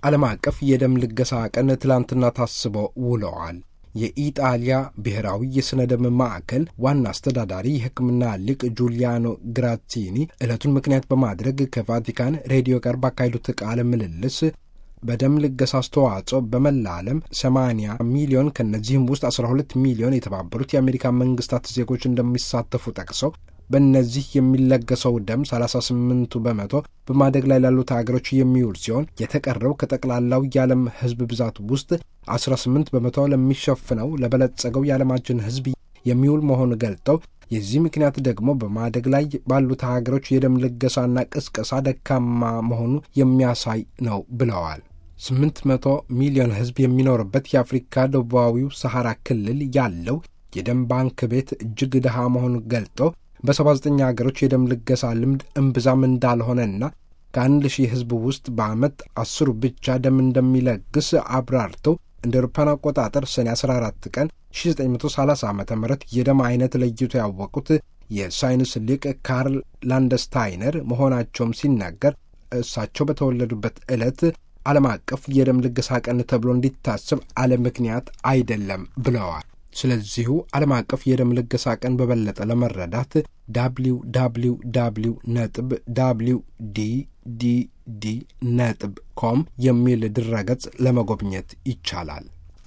ዓለም አቀፍ የደም ልገሳ ቀን ትላንትና ታስበው ውለዋል። የኢጣሊያ ብሔራዊ የሥነ ደም ማዕከል ዋና አስተዳዳሪ የሕክምና ሊቅ ጁሊያኖ ግራቲኒ ዕለቱን ምክንያት በማድረግ ከቫቲካን ሬዲዮ ጋር ባካሄዱት ቃለ ምልልስ በደም ልገሳ አስተዋጽኦ በመላ ዓለም 80 ሚሊዮን ከእነዚህም ውስጥ 12 ሚሊዮን የተባበሩት የአሜሪካ መንግስታት ዜጎች እንደሚሳተፉ ጠቅሰው በእነዚህ የሚለገሰው ደም 38ቱ በመቶ በማደግ ላይ ላሉት ሀገሮች የሚውል ሲሆን የተቀረው ከጠቅላላው የዓለም ሕዝብ ብዛት ውስጥ 18 በመቶ ለሚሸፍነው ለበለጸገው የዓለማችን ሕዝብ የሚውል መሆኑን ገልጠው የዚህ ምክንያት ደግሞ በማደግ ላይ ባሉት ሀገሮች የደም ልገሳና ቅስቀሳ ደካማ መሆኑ የሚያሳይ ነው ብለዋል። 800 ሚሊዮን ሕዝብ የሚኖርበት የአፍሪካ ደቡባዊው ሰሐራ ክልል ያለው የደም ባንክ ቤት እጅግ ድሃ መሆኑን ገልጠው በ79 ሀገሮች የደም ልገሳ ልምድ እምብዛም እንዳልሆነና ከአንድ ሺህ ሕዝብ ውስጥ በዓመት አስሩ ብቻ ደም እንደሚለግስ አብራርተው እንደ አውሮፓውያን አቆጣጠር ሰኔ 14 ቀን 1930 ዓ ም የደም አይነት ለይቶ ያወቁት የሳይንስ ሊቅ ካርል ላንደስታይነር መሆናቸውም ሲናገር እሳቸው በተወለዱበት ዕለት ዓለም አቀፍ የደም ልገሳ ቀን ተብሎ እንዲታሰብ አለ ምክንያት አይደለም ብለዋል። ስለዚሁ ዓለም አቀፍ የደም ልገሳ ቀን በበለጠ ለመረዳት ዳብሊው ዳብሊው ዳብሊው ነጥብ ዳብሊው ዲ ዲ ዲ ነጥብ ኮም የሚል ድረገጽ ለመጎብኘት ይቻላል።